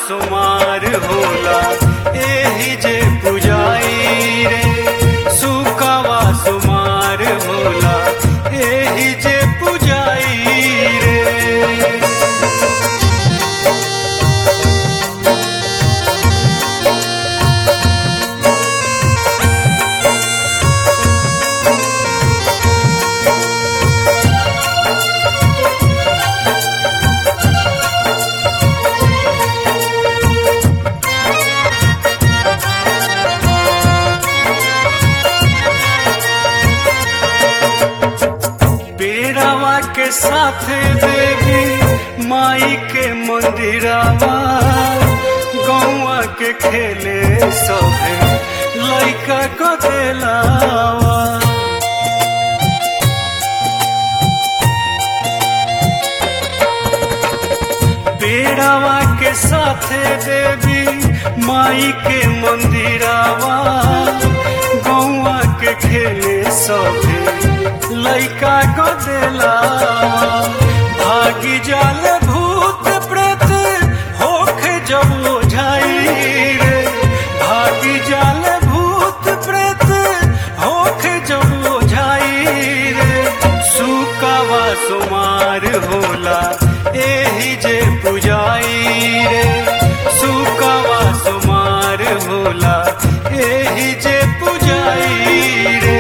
सुमार होला एही जे पुजाई रे सुकावा सुमार होला एही जे पुजाई रे पेड़ावा के साथ देवी माई के मंदिरावा गौवा के खेले सभे लइका को देलावा पेड़ावा के साथ देवी माई के मंदिरावा गौवा के खेले सभे लइका को देलावा भागी जाल भूत प्रेत होखे जब ओझाई रे भागी जाल भूत प्रेत होखे जब ओझाई रे सुकावा सुमार होला एही जे पुजाई रे सुकावा सुमार होला एही जे पुजाई रे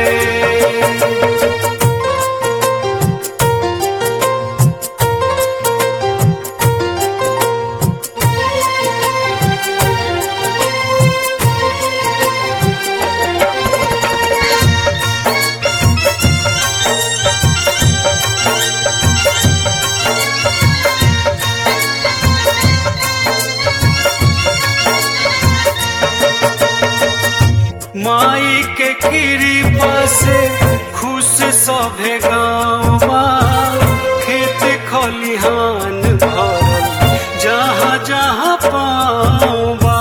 माई के कृपा से खुश सभे गाँवा खेत खलिहान भरल जहाँ जहाँ पावा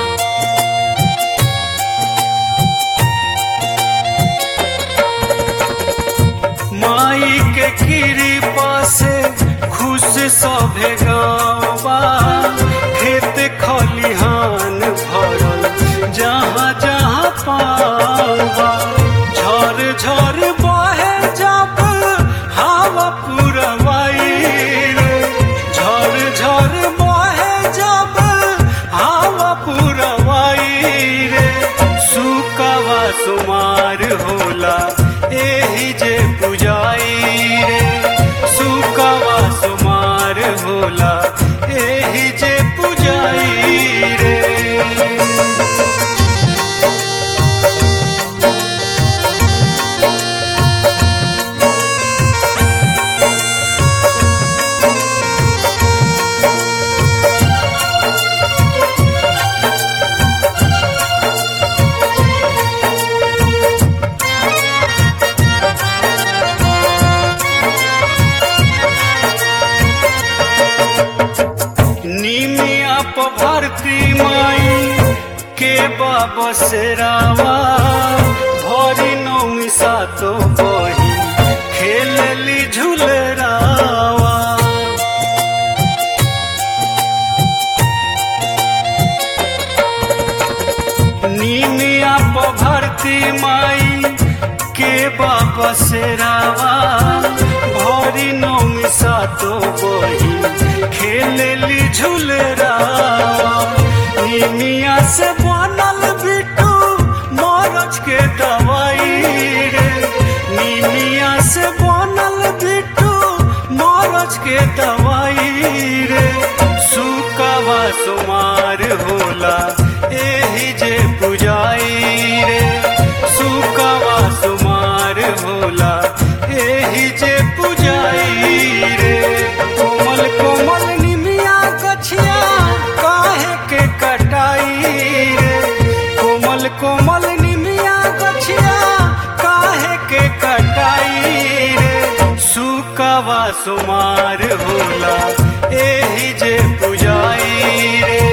माई के कृपा से खुश सभे गाँवा खेत खलिहान भरल जहाँ जहाँ पावा झर झर बहे जब हवा पुरवाई रे झर झर बहे जब हवा पुरवाई रे सुकावा सुमार होला एही जे पुजाई रे सुकावा सुमार होला एही जे पुजाई रे निमिया प भरती माई के बाबा से रावा भरी नौमी सातो बही खेलली झुलरावा निमिया प भरती माई के बाबा से रावा भरी नौमी सातो बही खेलली झुलरावा निमिया से बनल बिटू मरच के दवाई रे निमिया से बनल बिटू मरच के दवाई रे सुकावा सुमार होला एही जे पुजाई रे सुकावा सुमार होला एही जे पुजाई रे कोमल कोमल निमिया गछिया काहे के कटाई रे कोमल कोमल निमिया गछिया काहे के कटाई रे सुकावा सुमार होला एही जे पुजाई रे